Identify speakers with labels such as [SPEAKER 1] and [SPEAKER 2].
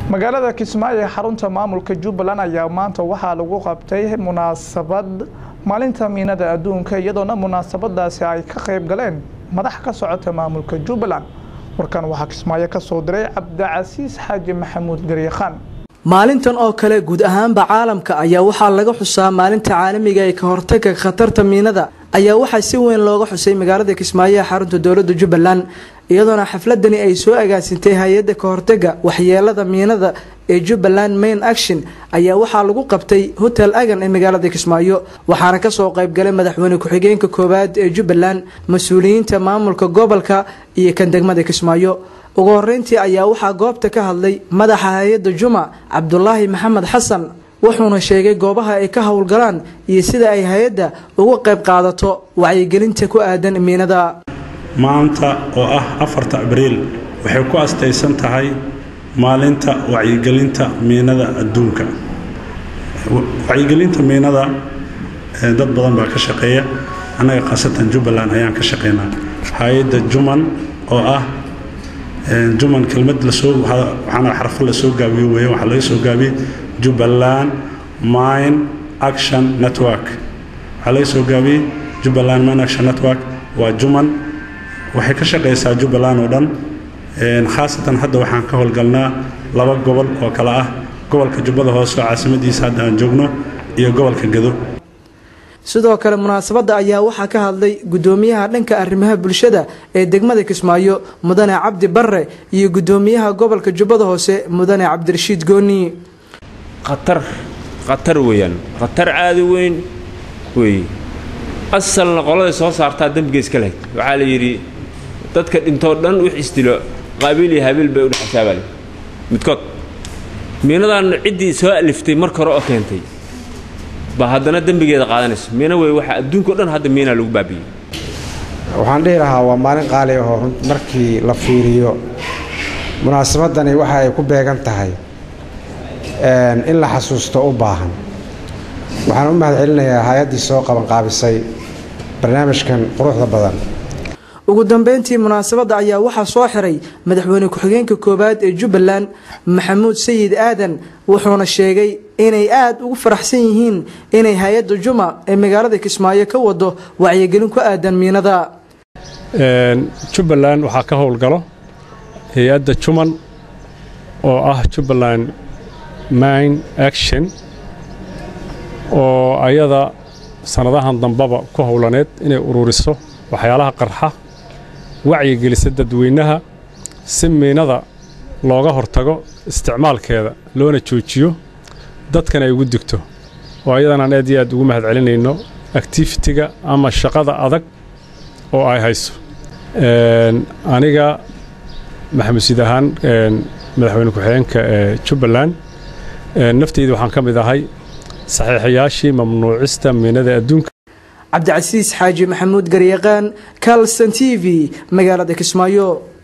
[SPEAKER 1] magaalada kismaayo ee xarunta maamulka jubbaland ayaa maanta waxaa lagu qabtay munaasabad maalinta miinada adduunka iyadoona munaasabadaasi ay ka qayb galeen madax ka socota maamulka jubbaland warkan waxaa kismaayo ka soo diray cabdicasiis xaaji maxamuud garyakhaan
[SPEAKER 2] maalintan oo kale guud ahaanba caalamka ayaa waxaa laga xusaa maalinta caalamiga ee ka hortagga khatarta miinada ayaa waxaa si weyn looga xusay magaalada kismaayo ee xarunta dowladda jubbaland iyadoona xafladani ay soo agaasintay hay-adda ka hortagga waxyeelada miinada ee jubbaland main action ayaa waxaa lagu qabtay hotel agan ee magaalada kismaayo waxaana kasoo qaybgalay madaxweyne ku-xigeenka koowaad ee jubbaland mas-uuliyiinta maamulka gobolka iyo kan degmada kismaayo ugu horeyntii ayaa waxaa goobta ka hadlay madaxa hay-adda juma cabdulaahi maxamed xasan wuxuuna sheegay goobaha ay ka howlgalaan iyo sida ay hay-adda uga qayb qaadato wacyigelinta ku aadan miinada
[SPEAKER 3] maanta oo ah afarta abriil waxay ku astaysan tahay maalinta wacyigelinta miinada adduunka wacyigelinta miinada dad badan baa ka shaqeeya annaga khaasatan jubbaland ayaan ka shaqaynaa hay-adda juman oo ah juman kelmad lasoo waxaana xarfo lasoo gaabiyo weeye waxaa laga soo gaabiyey jubbaland mine action network waxaa laga soo gaabiyey jubbaland mine action network waa juman waxay ka shaqaysaa jubbaland oo dhan khaasatan hadda waxaan ka howlgalnaa laba gobol oo kale ah gobolka jubbada hoose oo caasimadiisa hadda aan joogno iyo gobolka gado
[SPEAKER 2] sidoo kale munaasabadda ayaa waxaa ka hadlay gudoomiyaha dhanka arrimaha bulshada ee degmada kismaayo mudane cabdi barre iyo gudoomiyaha gobolka jubbada hoose mudane cabdirashiid gooni
[SPEAKER 4] khatar khatar weeyaan khatar caadi weyn weeye asalna qoladay soo saartaa dembiga iska lahayd waxaa la yidhi dadka dhintoo dhan wix isdilo qaabiil iyo habiil bay udhex xisaabaale midkood miinadan ciddii soo aliftay marka hore oo keentay baa haddana dembigeeda qaadanayso miina wey waxa adduunka o dhan hadda miinaa lagu baabiyey
[SPEAKER 5] waxaan dhihi lahaa waa maalin qaali ahoo markii la fiiriyo munaasabadani waxa ay ku beegan tahay in la xasuusto u baahan waxaan u mahad celinayaa hay-addii soo qabanqaabisay barnaamijkan quruxda badan
[SPEAKER 2] ugu dambeyntii munaasabadda ayaa waxaa soo xiray madaxweyne ku-xigeenka koowaad ee jubbaland maxamuud sayid aadan wuxuuna sheegay inay aada ugu faraxsan yihiin inay hay-adda juma ee magaalada kismaayo ka wado wacyigelin ku aadan miinada
[SPEAKER 6] jubbaland waxaa ka howlgalo hay-adda juman oo ah jubbaland mine action oo ayada sannadahan dambaba ku howlaneed inay ururiso waxyaalaha qarxa wacyigelisa dadweynaha si miinada looga hortago isticmaalkeeda loona joojiyo dadkan ay ugu digto oo ayadan aan aad iyo aad ugu mahad celinayno actifitiga ama shaqada adag oo ay hayso aniga maxamed siid ahaan madaxweyne ku-xigeenka ee jubbaland nafteyda waxaan ka mid ahay saxiixayaashii mamnuucista miinada adduunka
[SPEAKER 2] cabdicasiis xaaji maxamuud garyaqaan calston t v magaalada kismaayo